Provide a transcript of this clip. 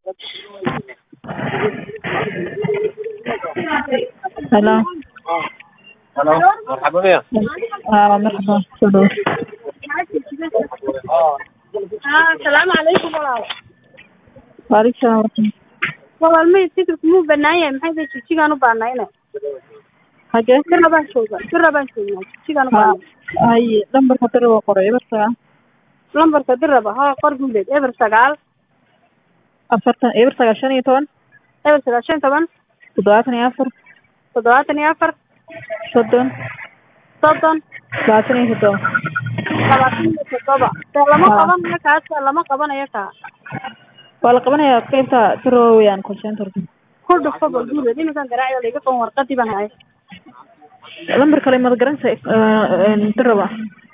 Hello. Hello, مرحبا بيا آه مرحبا soo dhawo haa asalaamu calaykum walaal waalaikum salaam waraxmat walaal may fikirku muu banaan yahay maxay tahay jigjigaan u baanayna hagee bira baan jooga bira baan joognaa jigjigaan u ha baanay haye lambarka dira waa qoray eber sagaal lambarka diraba haa qor guuleed eber sagaal afartan eber sagaal shan iyo toban eber sagaal shan toban toddobaatan iyo afar toddobaatan iyo afar soddon soddon labaatan iyo toddoba labaatan iyo toddoba dee lama Haa. qabanayo kaas lama qabanayo kaa waa la qabanayaa qaybta tiro weeyaan call centerka ku dhufo bal guuleed iminkan garaacda laiga qaban warqadii baan hayay lambar kale mad garanaysa diraba